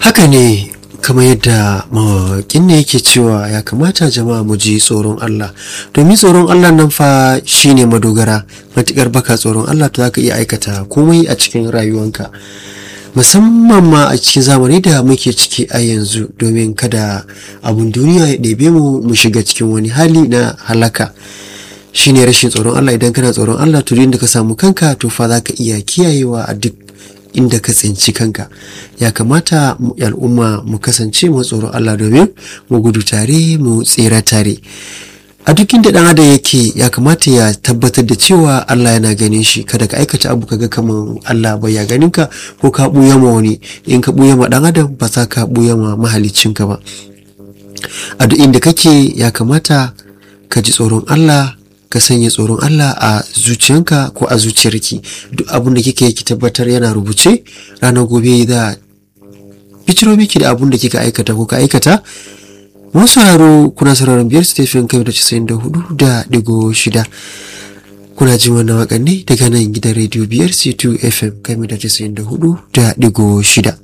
haka ne kamar yadda mawaƙin ne yake cewa ya kamata jama'a mu ji tsoron Allah domin tsoron Allah nan fa shine madogara matukar baka tsoron Allah to zaka iya aikata komai a cikin rayuwanka musamman ma a cikin zamani da muke ciki a yanzu domin kada abun duniya ya ɗebe mu mu shiga cikin wani hali na halaka shine rashin tsoron Allah idan kana tsoron Allah to da ka samu kanka to fa zaka iya kiyayewa a duk inda ka tsinci kanka ya kamata al'umma mu kasance mu tsoron Allah domin mu gudu tare mu tsira tare a duk inda dan adam yake ya kamata ya tabbatar da cewa Allah yana ganin shi kada ka aikata abu kaga kaman Allah bai ya ganin ka ko ka buya ma wani in ka buya ma dan adam ba za ka buya ma mahalicin ka ba a duk inda kake ya kamata ka ji tsoron Allah ka sanya tsoron Allah a zuciyanka ko a zuciyarki duk abin da kike ki tabbatar yana rubuce ranar gobe za biciro miki da abin da kika aikata ko ka aikata wasu haro kuna sauraron biyar stephen kai da casa'in da hudu da digo shida kuna jin wannan waƙanni daga nan gidan rediyo biyar c2 fm kai da casa'in da hudu da digo shida